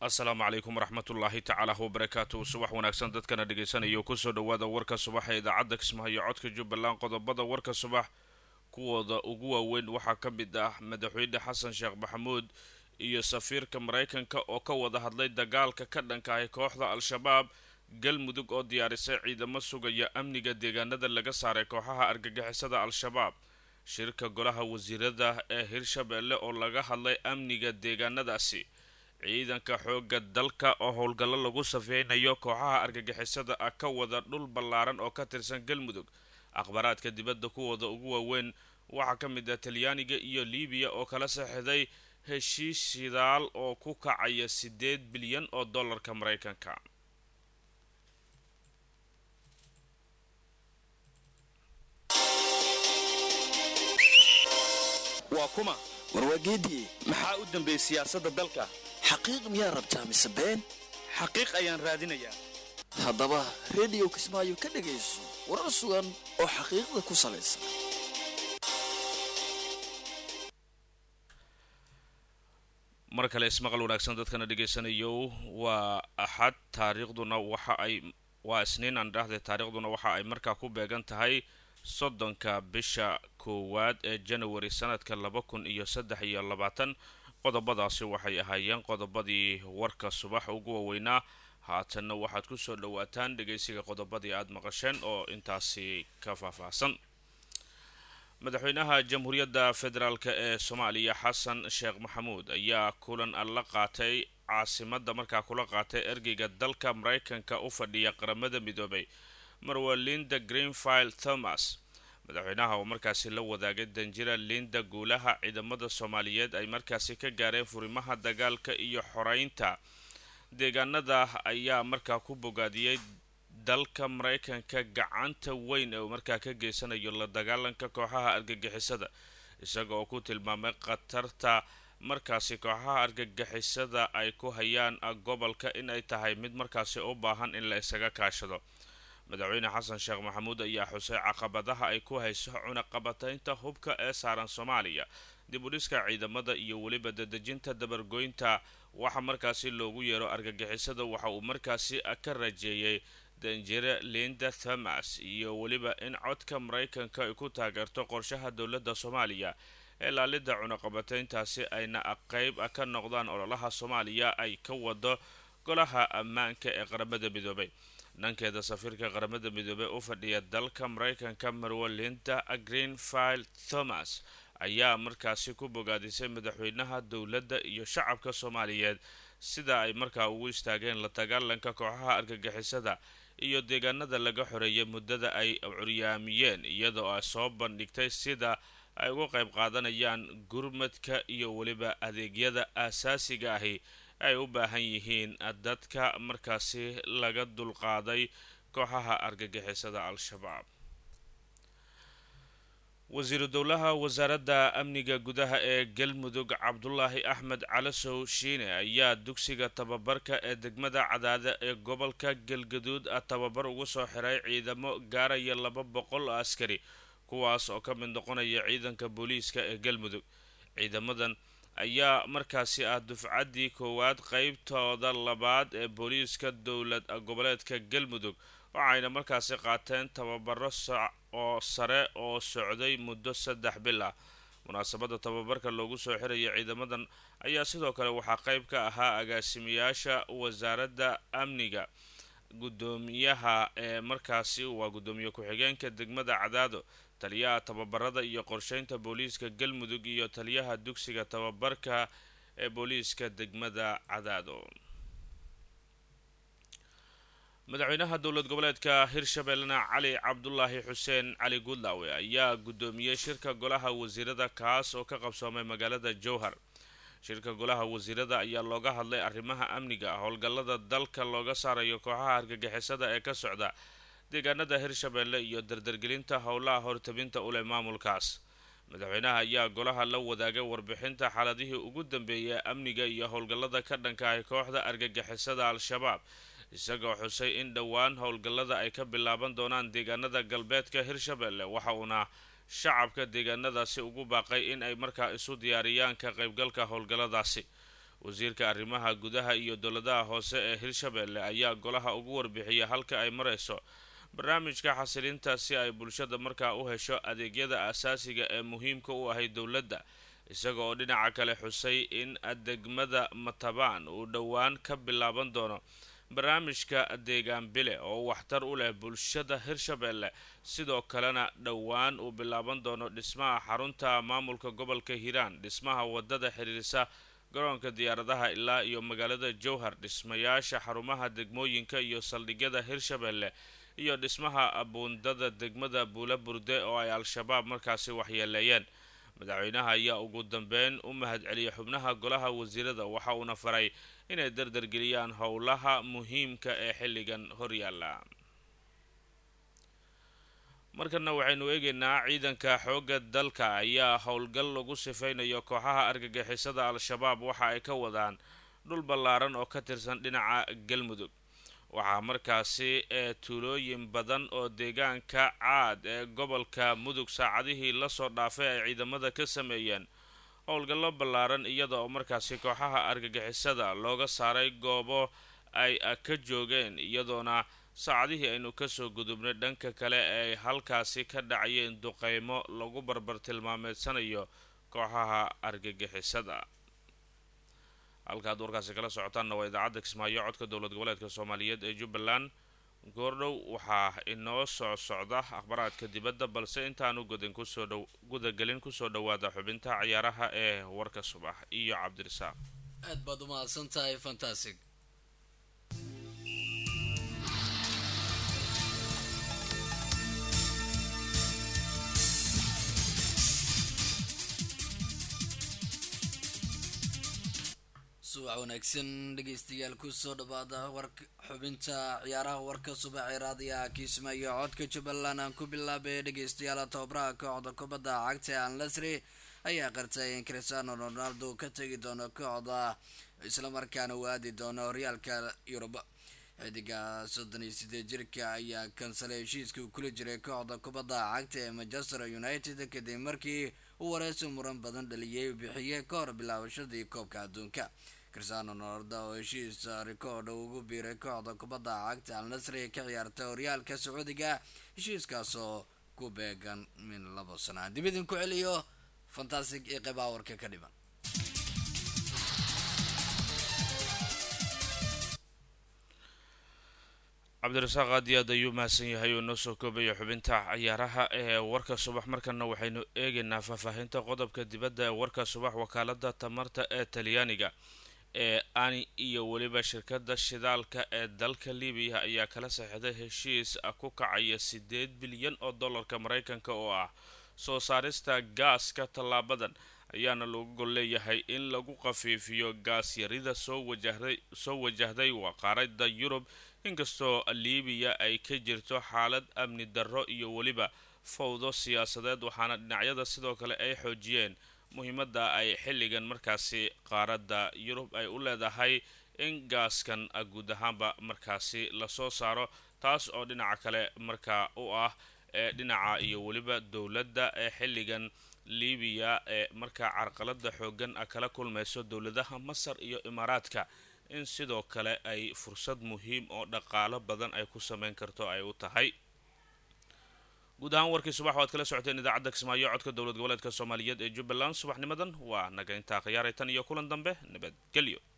asalaamu calaykum waraxmatullaahi tacaala wabarakaatu subax wanaagsan dadkana dhegaysanaya kusoo dhawaada warka subax ee idaacadda kismahayo codka jubbaland qodobada warka subax kuwooda ugu waaweyn waxaa ka mid ah madaxweyne xasan sheekh maxamuud iyo safiirka maraykanka oo ka wada hadlay dagaalka ka dhanka ahi kooxda al-shabaab galmudug oo diyaarisay ciidamo sugaya amniga deegaanada laga saaray kooxaha argagixisada al-shabaab shirka golaha wasiirada ee hirshabeelle oo laga hadlay amniga deegaanadaasi ciidanka xoogga dalka oo howlgallo lagu safeynayo kooxaha argagixisada ah ka wada dhul ballaaran oo ka tirsan galmudug akhbaaraadka dibadda kuwooda ugu waaweyn waxaa ka mid ah talyaaniga iyo libiya oo kala saxiday heshiis shidaal oo ku kacaya siddeed bilyan oo dollarka maraykanka waa kuma warwaageediye maxaa u dambeeyey siyaasadda dalka xaqiiq miyaa rabtaa mise been xaqiiq ayaan raadinayaa haddaba rediyo kismaayo ka dhegayso warar sugan oo xaqiiqda ku salaysan mar kale ismaqal wanaagsan dadkana dhegaysanayo waa axad taariikhduna waxa ay waa isniin aan dhahday taariikhduna waxa ay markaa ku beegan tahay soddonka bisha koowaad ee janawari sanadka laba kun iyo saddex iyo labaatan qodobadaasi waxay ahaayeen qodobadii warka subax ugu waaweynaa haatanna waxaad kusoo dhawaataan dhegaysiga qodobadii aada maqasheen oo intaasi ka faahfaahsan madaxweynaha jamhuuriyadda federaalk ee soomaaliya xasan sheekh maxamuud ayaa kulan la qaatay caasimadda markaa kula qaatay ergeyga dalka maraykanka u fadhiya qaramada midoobay marwa linda greenfield thomas madaxweynaha oo markaasi la wadaagay danjira linda guulaha ciidamada soomaaliyeed ay markaasi ka gaareen furimaha dagaalka iyo xoreynta deegaanada ayaa markaa ku bogaadiyey dalka maraykanka gacanta weyn ee uu markaa ka geysanayo la dagaalanka kooxaha argagixisada isaga oo ku tilmaamay khatarta markaasi kooxaha argagixisada ay ku hayaan gobolka inay tahay mid markaasi u baahan in la isaga kaashado madaxweyne xasan sheekh maxamuud ayaa xusay caqabadaha ay ku hayso cunaqabataynta hubka ee saaran soomaaliya dib u dhiska ciidamada iyo weliba dadejinta dabargoynta waxa markaasi loogu yeero argagixisada waxa uu markaasi ka rajeeyey danjire linda thomas iyo weliba in codka maraykanka ay ku taageerto qorshaha dowladda soomaaliya ee laalida cunaqabatayntaasi ayna qeyb ka noqdaan ololaha soomaaliya ay ka wado golaha ammaanka ee qaramada midoobay dhankeeda safiirka qaramada midoobey u fadhiya dalka maraykanka marwa linda greenfield thomas ayaa markaasi ku bogaadisay madaxweynaha dowladda iyo shacabka soomaaliyeed sida ay markaa ugu istaageen la dagaalanka kooxaha argagixisada iyo deegaanada laga xoreeyay muddada ay curyaamiyeen iyadoo ay soo bandhigtay sida ay uga qayb qaadanayaan gurmadka iyo weliba adeegyada aasaasiga ahi ay u baahan yihiin dadka markaasi laga dulqaaday kooxaha argagixisada al-shabaab wasiiru dowlaha wasaaradda amniga gudaha ee galmudug cabdulaahi axmed calasow shiine ayaa dugsiga tababarka ee degmada cadaada ee gobolka galgaduud tababar ugu soo xiray ciidamo gaaraya laba boqol oo askari kuwaas oo ka mid noqonaya ciidanka booliiska ee galmudug ciidamadan ayaa markaasi ah dufcaddii koowaad qeybtooda labaad ee booliiska dowlad goboleedka galmudug waxayna markaasi qaateen tababaro oo sare oo socday muddo saddex bil ah munaasabadda tababarka loogu soo xiraya ciidamadan ayaa sidoo kale waxaa qeyb ka ahaa agaasimayaasha wasaaradda amniga guddoomiyaha ee markaasi waa guddoomiye ku-xigeenka degmada cadaado taliyaha tababarada iyo qorsheynta booliiska galmudug iyo taliyaha dugsiga tababarka ee booliiska degmada cadaado madaxweynaha dowlad goboleedka hirshabeellena cali cabdulaahi xuseen cali guudlaawe ayaa guddoomiyey shirka golaha wasiirada kaas oo ka qabsoomay magaalada jowhar shirka golaha wasiirada ayaa looga hadlay arrimaha amniga howlgallada dalka looga saarayo kooxaha argagixisada ee ka socda deegaanada hirshabeelle iyo dardargelinta howlaha hortabinta u leh maamulkaas madaxweynaha ayaa golaha la wadaagay warbixinta xaaladihii ugu dambeeyay amniga iyo howlgallada ka dhanka ah kooxda argagixisada al-shabaab isagoo xusay in dhowaan howlgallada ay ka bilaaban doonaan deegaanada galbeedka hirshabeelle waxa uuna shacabka deegaanadaasi ugu baaqay in ay markaa isu diyaariyaan ka qaybgalka howlgalladaasi wasiirka arrimaha gudaha iyo dowladaha hoose ee hirshabeelle ayaa golaha ugu warbixiyay halka ay marayso barnaamijka xasilinta si ay bulshada markaa u hesho adeegyada asaasiga ee muhiimka u ahay dowladda isaga oo dhinaca kale xusay in degmada matabaan uu dhowaan ka bilaaban doono barnaamijka deegaan bile oo waxtar u leh bulshada hirshabeelle sidoo kalena dhowaan uu bilaaban doono dhismaha xarunta maamulka gobolka hiiraan dhismaha wadada xiriirisa garoonka diyaaradaha ilaa iyo magaalada jowhar dhismayaasha xarumaha degmooyinka iyo saldhigyada hirshabeelle iyo dhismaha buundada degmada buula burde oo ay al-shabaab markaasi waxyeeleeyeen madaxweynaha ayaa ugu dambeyn u mahadceliyay xubnaha golaha wasiirada waxa uuna faray inay dardargeliyaan howlaha muhiimka ee xilligan horyaala markana waxaynu eegaynaa ciidanka xoogga dalka ayaa howlgal lagu sifeynayo kooxaha argagixisada al-shabaab waxa ay ka wadaan dhul ballaaran oo ka tirsan dhinaca galmudug waxaa markaasi ee tuulooyin badan oo deegaanka caad ee gobolka mudug saacadihii lasoo dhaafay ay ciidamada ka sameeyeen howlgallo ballaaran iyada oo markaasi kooxaha argagixisada looga saaray goobo ay ka joogeen iyadoona saacadihii aynu kasoo gudubnay dhanka kale ay halkaasi ka dhacayeen duqeymo lagu barbar tilmaameedsanayo kooxaha argagixisada halkaad warkaasi kala socotaanna waa idaacadda kismaayo codka dowlad goboleedka soomaaliyeed ee jubbaland goordhow waxaa inoo soo socda akhbaraadka dibadda balse intaanu gudan kusoo dh gudagelin kusoo dhawaada xubinta ciyaaraha ee warka subax iyo cabdirasaaq aad baad umahadsan tahay fantastic subax wanaagsan dhegeystayaal kusoo dhawaada war xubinta ciyaaraha warka subaxee raadiyaha kiismaayo codka jubbaland aan ku bilaabay dhegeystayaal tababaraha kooxda kubadda cagta an lasri ayaa qartay in cristiano ronaldo ka tegi doono kooxda islamarkaana uu aadi doono horyaalka yurub xidiga soddon iyo sideed jirka ayaa kansalay heshiiskii uu kula jiray kooxda kubadda cagta ee manchester united kadib markii uu wareysi muran badan dhaliyay bixiyey ka hor bilaabashadii koobka adduunka cristiano ronaldo oo heshiis rikoodha ugu biiray kooxda kubadda cagta al nasri ka ciyaarta horyaalka sacuudiga heshiiskaasoo ku beegan min labo sana dib idin ku celiyo fantastic iyo qeybaha warka ka dhiman cabdirasaaq aad iyo aad ayuu mahadsan yahay oo noo soo koobaya xubinta ciyaaraha ee warka subax markana waxaynu eegaynaa faahfaahinta qodobka dibadda ee warka subax wakaalada tamarta ee talyaaniga ee ani iyo weliba shirkadda shidaalka ee dalka libiya ayaa kala saxiixday heshiis ku kacaya sideed bilyan oo dollarka mareykanka oo ah soo saarista gaaska tallaabadan ayaana lagu gol leeyahay in lagu khafiifiyo gaasyarida soo wajahday soo wajahday waqaaradda yurub inkastoo libiya ay ka jirto xaalad amni darro iyo weliba fowdo siyaasadeed waxaana dhinacyada sidoo kale ay xoojiyeen muhiimadda ay xilligan markaasi qaaradda yurub ay u leedahay in gaaskan guud ahaanba markaasi lasoo saaro taas oo dhinaca kale markaa u ah ee dhinaca iyo weliba dowladda ee xilligan libiya ee markaa carqalada xoogan kala kulmayso dowladaha masar iyo imaaraadka in sidoo kale ay fursad muhiim oo dhaqaalo badan ay ku sameyn karto ay u tahay guud ahaan warkii subax waad kala socoteen idaacadda kismaayo codka dowlad goboleedka soomaaliyeed ee jubbaland subaxnimadan waa naga intaa khiyaaray tan iyo kulan dambe nabadgelyo